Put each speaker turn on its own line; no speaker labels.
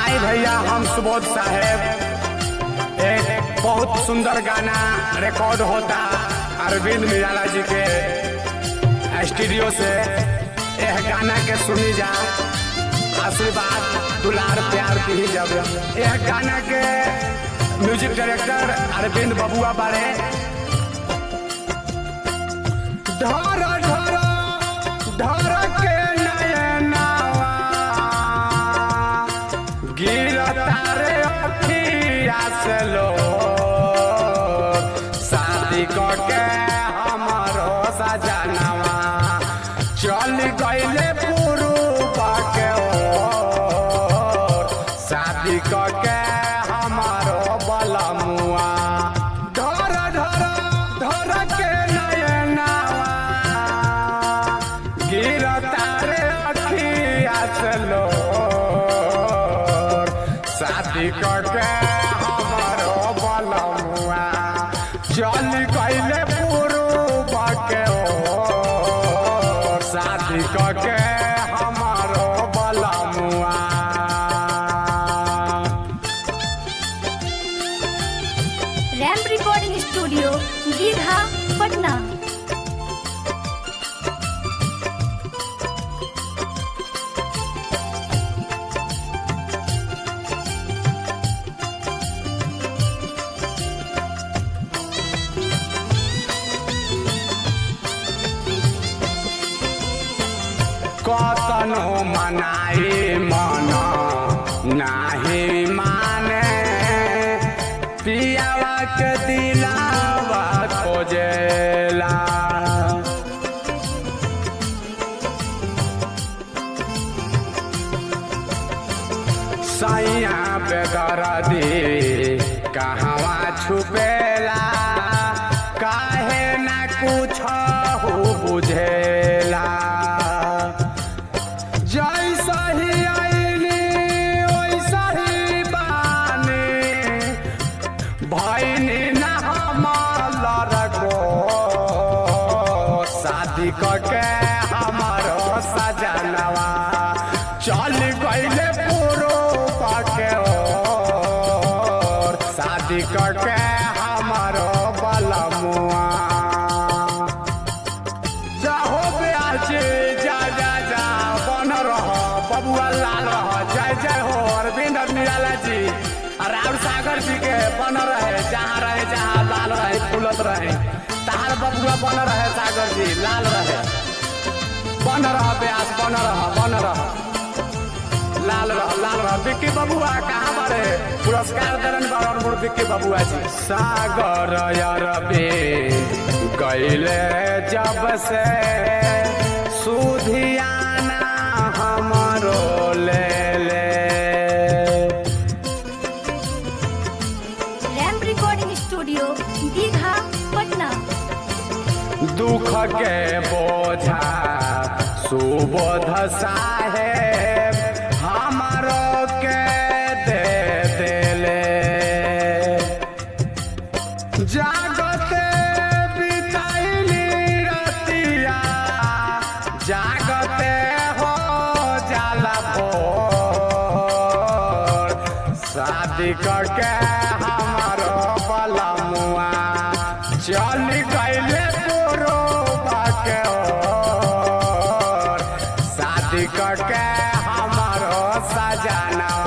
आई भैया हम सुबोध साहेब एक बहुत सुंदर गाना रिकॉर्ड होता अरविंद निराला जी के स्टूडियो से यह गाना के सुनी जा आशीर्वाद दुलार प्यार दी जब यह गाना के म्यूजिक डायरेक्टर अरविंद बबुआ बारे ढोर ढोर ढोर के नयनावा गिरता रे अखिया से लो शादी के हमारो सजनवा चल गईले पुरुबा के ओर शादी के हमारो बलमुआ ढोर ढोर ढोर के नयनावा गिरता रे अखिया से लो शादी के हमारो बलमुआ चल गईले पुरुबा के ओर शादी के हमारो बलमुआ
ramp recording studio Digha Patna
कतनो मनाई मन नाही माने पियावा के दिलावा खोजेला सैया बेदरदी कहवा छुपेला काहे ना कुछ हो बुझेला जैसा ही आईली वैसा ही बानी भैनी ना हमार गो शादी के हमारो सजनवा चल गईले पुरो के ओर शादी के हमारो बलमुआ जाहो ब्याजे जा जा जा बन रह बबुआ लाल रह जय जय हो अरविंद और निराला जी और राहुल सागर जी के बन रहे जहाँ रहे जहाँ लाल रहे फूलत रहे तहार बबुआ बन रहे सागर जी लाल रहे बन रह ब्यास बन रह बन रह लाल रह लाल रह विक्की बबुआ कहाँ बारे पुरस्कार दरन बारन विक्की बबुआ जी सागर अरविंद गईले जब से सुधियाना हमरो ले ले
ramp recording studio Digha Patna
दुख के बोझा सुबोध साहेब हमारो के दे देले जागते बिताइली रतिया जागते हो जाला भोर शादी करके हमारो बलमुआ चल गईले पुरो के ओर शादी करके हमारो सजनवा